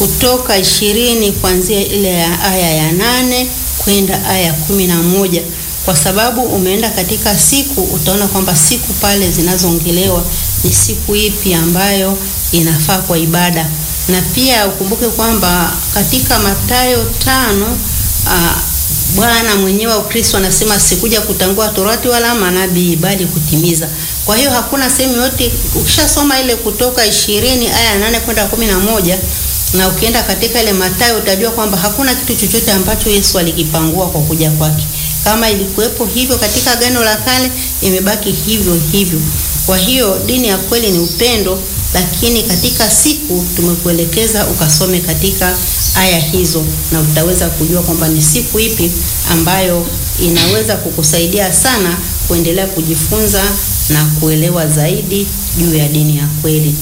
Kutoka ishirini kuanzia ile ya aya ya nane kwenda aya ya kumi na moja kwa sababu umeenda katika siku, utaona kwamba siku pale zinazoongelewa ni siku ipi ambayo inafaa kwa ibada, na pia ukumbuke kwamba katika Mathayo tano aa, Bwana mwenyewe wa Kristo anasema sikuja kutangua torati wala manabii bali kutimiza. Kwa hiyo hakuna sehemu yote, ukishasoma ile Kutoka ishirini aya nane kwenda kumi na moja na ukienda katika ile Mathayo utajua kwamba hakuna kitu chochote ambacho Yesu alikipangua kwa kuja kwake. Kama ilikuwepo hivyo katika Agano la Kale, imebaki hivyo hivyo. Kwa hiyo dini ya kweli ni upendo, lakini katika siku tumekuelekeza ukasome katika aya hizo, na utaweza kujua kwamba ni siku ipi ambayo inaweza kukusaidia sana kuendelea kujifunza na kuelewa zaidi juu ya dini ya kweli.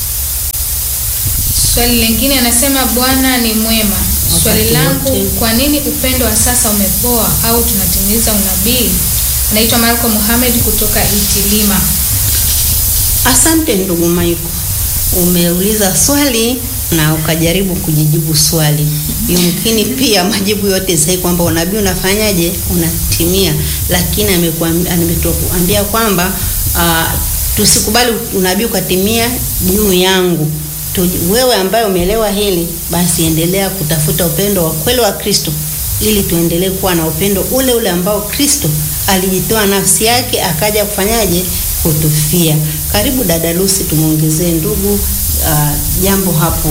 Swali lingine anasema Bwana ni mwema. Swali Wakati langu, wote. kwa nini upendo wa sasa umepoa au tunatimiza unabii? Anaitwa Marco Mohamed kutoka Itilima. Asante ndugu Maiko, umeuliza swali na ukajaribu kujijibu swali. Yumkini pia majibu yote sahihi kwamba unabii unafanyaje, unatimia, lakini amekuambia ametuambia kwamba ah, tusikubali unabii ukatimia juu yangu. Tu, wewe ambaye umeelewa hili, basi endelea kutafuta upendo wa kweli wa Kristo ili tuendelee kuwa na upendo ule ule ambao Kristo alijitoa nafsi yake akaja kufanyaje kutufia. Karibu dada Lucy, tumwongezee ndugu ah, jambo hapo.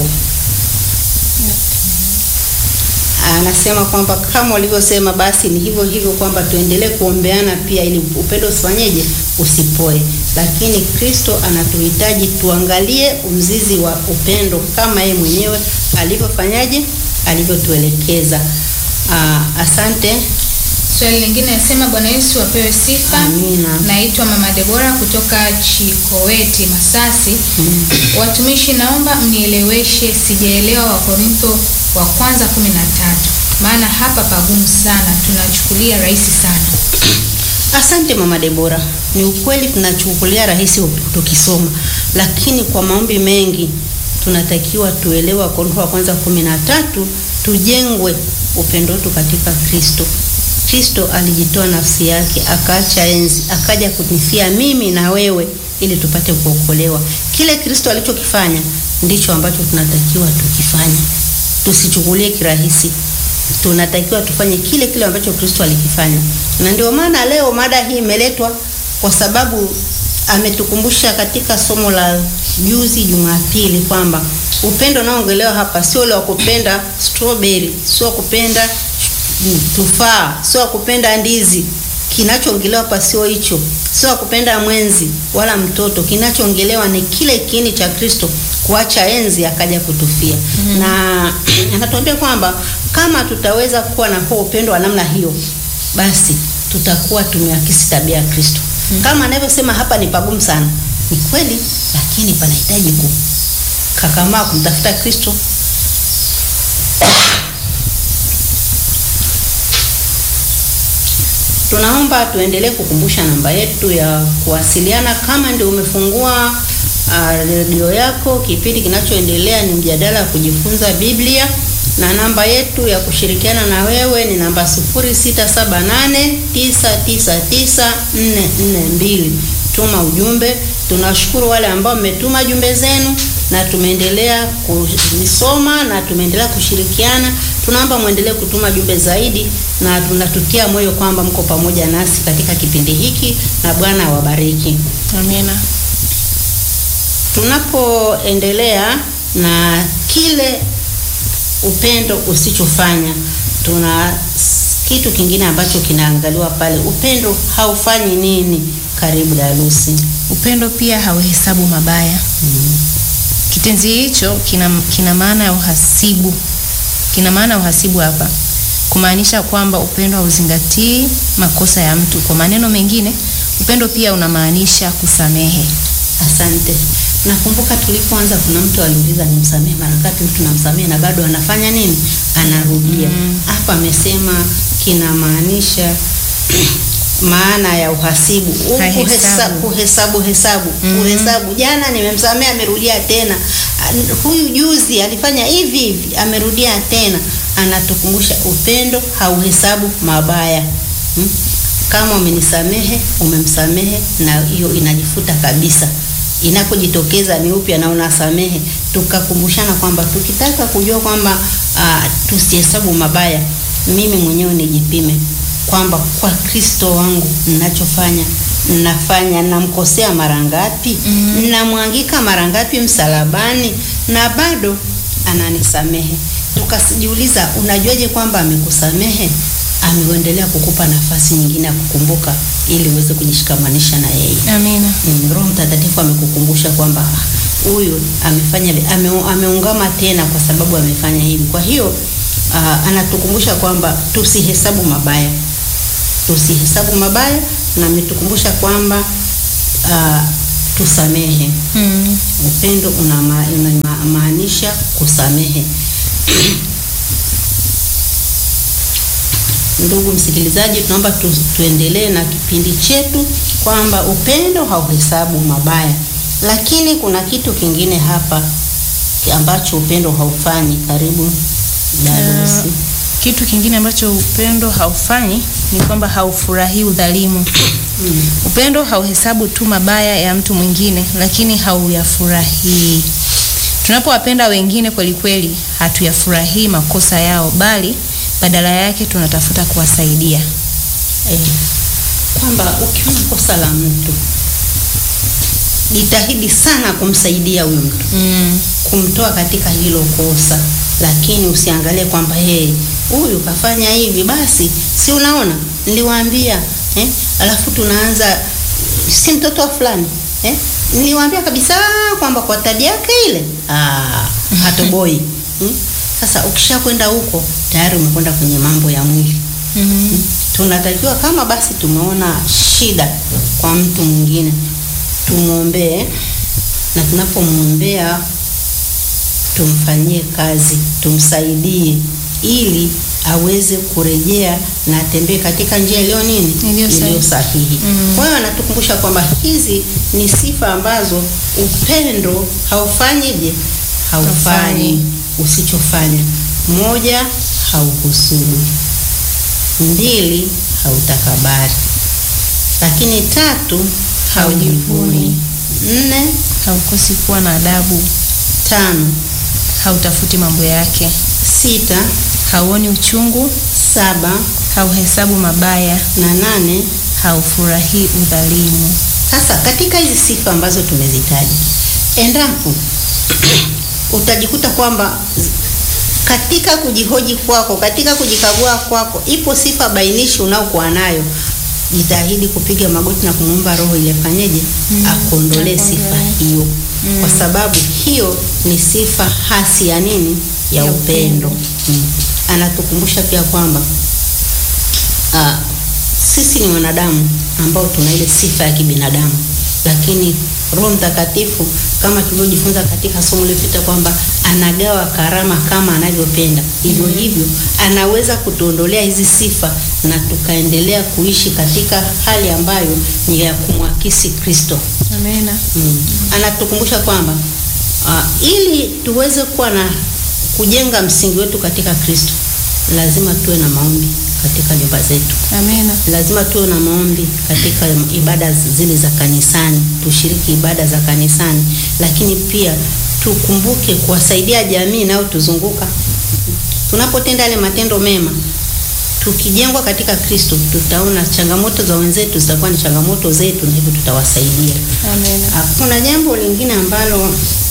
Anasema kwamba kama ulivyosema, basi ni hivyo hivyo kwamba tuendelee kuombeana pia, ili upendo usifanyeje, usipoe. Lakini Kristo anatuhitaji tuangalie mzizi wa upendo kama yeye mwenyewe alivyofanyaje, alivyotuelekeza. Ah, asante. Swali lingine anasema Bwana Yesu apewe sifa. Amina. Naitwa Mama Debora kutoka Chikoweti, Masasi. Watumishi, naomba mnieleweshe, sijaelewa Wakorintho wa kwanza kumi na tatu, maana hapa pagumu sana, tunachukulia rahisi sana. Asante mama Debora, ni ukweli tunachukulia rahisi tukisoma, lakini kwa maombi mengi tunatakiwa tuelewe Wakorintho wa kwanza kumi na tatu, tujengwe upendo wetu katika Kristo. Kristo alijitoa nafsi yake akaacha enzi akaja kunifia mimi na wewe ili tupate kuokolewa. Kile Kristo alichokifanya ndicho ambacho tunatakiwa tukifanye, tusichukulie kirahisi tunatakiwa tufanye kile kile ambacho Kristo alikifanya, na ndio maana leo mada hii imeletwa kwa sababu ametukumbusha katika somo la juzi Jumapili kwamba upendo unaoongelewa hapa sio ule wa kupenda strawberry, sio wa kupenda mm, tufaa, sio wa kupenda ndizi. Kinachoongelewa hapa sio hicho, sio wa kupenda mwenzi wala mtoto. Kinachoongelewa ni kile kiini cha Kristo kuacha enzi akaja kutufia. Na anatuambia kwamba kama tutaweza kuwa na huo upendo wa namna hiyo, basi tutakuwa tumeakisi tabia ya Kristo. Kama anavyosema hapa, ni pagumu sana, ni kweli, lakini panahitaji kukakamaa kumtafuta Kristo. Tunaomba tuendelee kukumbusha namba yetu ya kuwasiliana. Kama ndio umefungua ah, redio yako, kipindi kinachoendelea ni mjadala wa kujifunza Biblia, na namba yetu ya kushirikiana na wewe ni namba 0678999442. Tuma ujumbe. Tunashukuru wale ambao mmetuma jumbe zenu na tumeendelea kuisoma na tumeendelea kushirikiana. Tunaomba mwendelee kutuma jumbe zaidi, na tunatutia moyo kwamba mko pamoja nasi katika kipindi hiki, na Bwana awabariki. Amina. Tunapoendelea na kile upendo usichofanya, tuna kitu kingine ambacho kinaangaliwa pale. Upendo haufanyi nini? Karibu Dalusi. Upendo pia hauhesabu mabaya. Kitenzi hicho kina, kina maana ya uhasibu, kina maana ya uhasibu hapa, kumaanisha kwamba upendo hauzingatii makosa ya mtu. Kwa maneno mengine, upendo pia unamaanisha kusamehe. Asante. Nakumbuka tulipoanza, kuna mtu aliuliza nimsamehe mara ngapi? Mtu namsamehe na bado anafanya nini? Anarudia. Hapa amesema kinamaanisha maana ya uhasibu U- Hahesabu. kuhesa- kuhesabu hesabu kuhesabu. Jana nimemsamea amerudia tena, An- huyu juzi alifanya hivi hivi amerudia tena. Anatukumbusha upendo hauhesabu mabaya hmm? Kama umenisamehe umemsamehe, na hiyo inajifuta kabisa. Inapojitokeza ni upya na unasamehe, tukakumbushana kwamba tukitaka kujua kwamba ah, tusihesabu mabaya, mimi mwenyewe nijipime kwamba kwa Kristo wangu ninachofanya nafanya namkosea mara ngapi? Namwangika mara ngapi msalabani na bado ananisamehe? Tukajiuliza, unajuaje kwamba amekusamehe? Ameendelea kukupa nafasi nyingine ya kukumbuka ili uweze kujishikamanisha na yeye. Amina. Mm, Roho Mtakatifu amekukumbusha kwamba ah, huyu amefanya vi- ame, ameungama tena kwa sababu amefanya hivi. Kwa hiyo ah, anatukumbusha kwamba tusihesabu mabaya, tusihesabu mabaya, na ametukumbusha kwamba ah, tusamehe. Mm. Upendo unama- unamaanisha kusamehe. Ndugu msikilizaji, tunaomba tu, tuendelee na kipindi chetu kwamba upendo hauhesabu mabaya, lakini kuna kitu kingine hapa ambacho upendo haufanyi. Karibu Darusi. Kitu kingine ambacho upendo haufanyi ni kwamba haufurahii udhalimu. Upendo hauhesabu tu mabaya ya mtu mwingine, lakini hauyafurahii. Tunapowapenda wengine kweli kweli, hatuyafurahii makosa yao, bali badala yake tunatafuta kuwasaidia. Eh, kwamba ukiona kosa la mtu jitahidi sana kumsaidia huyo mtu Mm. kumtoa katika hilo kosa, lakini usiangalie kwamba hey, huyu kafanya hivi, basi si unaona niliwaambia eh? Alafu tunaanza si mtoto wa fulani eh? Niliwaambia kabisa kwamba kwa tabia yake ile ah, hatoboi hmm? Sasa ukisha kwenda huko tayari umekwenda kwenye mambo ya mwili Mm. tunatakiwa kama basi tumeona shida kwa mtu mwingine tumwombee, na tunapomwombea tumfanyie kazi, tumsaidie ili aweze kurejea na atembee katika njia iliyo nini, Iliyo sahihi. iliyo sahihi. Kwa hiyo anatukumbusha kwamba hizi ni sifa ambazo upendo haufanyije, haufanyi Haufanyi. usichofanya. Moja, hauhusudu mbili hautakabari, lakini tatu haujivuni, nne Haukosi kuwa na adabu, tano hautafuti mambo yake, sita hauoni uchungu, saba hauhesabu mabaya, na nane. haufurahii udhalimu. Sasa katika hizi sifa ambazo tumezitaja, endapo utajikuta kwamba katika kujihoji kwako, katika kujikagua kwako, ipo sifa bainishi unaokuwa nayo, jitahidi kupiga magoti na kumwomba Roho ili afanyeje, akuondolee sifa hiyo, kwa sababu hiyo ni sifa hasi ya nini, ya, Ya upendo. Mm. Anatukumbusha pia kwamba ah, sisi ni wanadamu ambao tuna ile sifa ya kibinadamu, lakini Roho Mtakatifu kama tulivyojifunza katika somo lililopita kwamba anagawa karama kama anavyopenda. Hivyo hivyo anaweza kutuondolea hizi sifa na tukaendelea kuishi katika hali ambayo ni ya kumwakisi Kristo. Amena. Mm. Anatukumbusha kwamba uh, ili tuweze kuwa na kujenga msingi wetu katika Kristo, lazima tuwe na maombi katika nyumba zetu Amena. lazima tuwe na maombi katika ibada zile za kanisani, tushiriki ibada za kanisani, lakini pia tukumbuke kuwasaidia jamii inayotuzunguka. Tunapotenda yale matendo mema, tukijengwa katika Kristo, tutaona changamoto za wenzetu zitakuwa ni changamoto zetu, na hivyo tutawasaidia. Amena. Ah, Kuna jambo lingine ambalo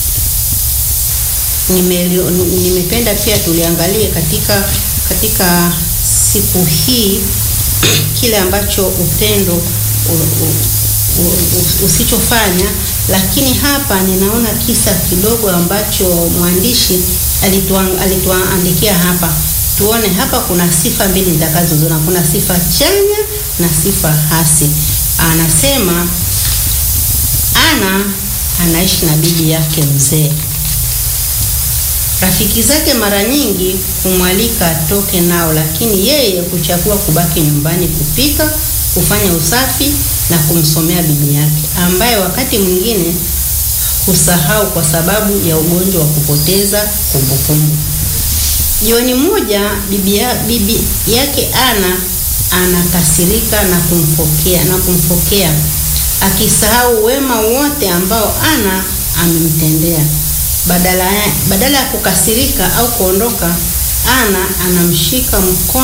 nimeli- nimependa pia tuliangalie katika katika siku hii kile ambacho upendo u- u- u- usichofanya, lakini hapa ninaona kisa kidogo ambacho mwandishi alituan- alituandikia hapa. Tuone hapa kuna sifa mbili nitakazoziona, kuna sifa chanya na sifa hasi. Anasema Ana anaishi na bibi yake mzee. Rafiki zake mara nyingi humwalika atoke nao, lakini yeye huchagua kubaki nyumbani kupika, kufanya usafi na kumsomea bibi yake, ambaye wakati mwingine husahau kwa sababu ya ugonjwa wa kupoteza kumbukumbu. Jioni moja bibi, ya, bibi yake Ana anakasirika na kumfokea na kumfokea akisahau wema wote ambao Ana amemtendea. Badala ya, badala ya kukasirika au kuondoka, Ana anamshika mkono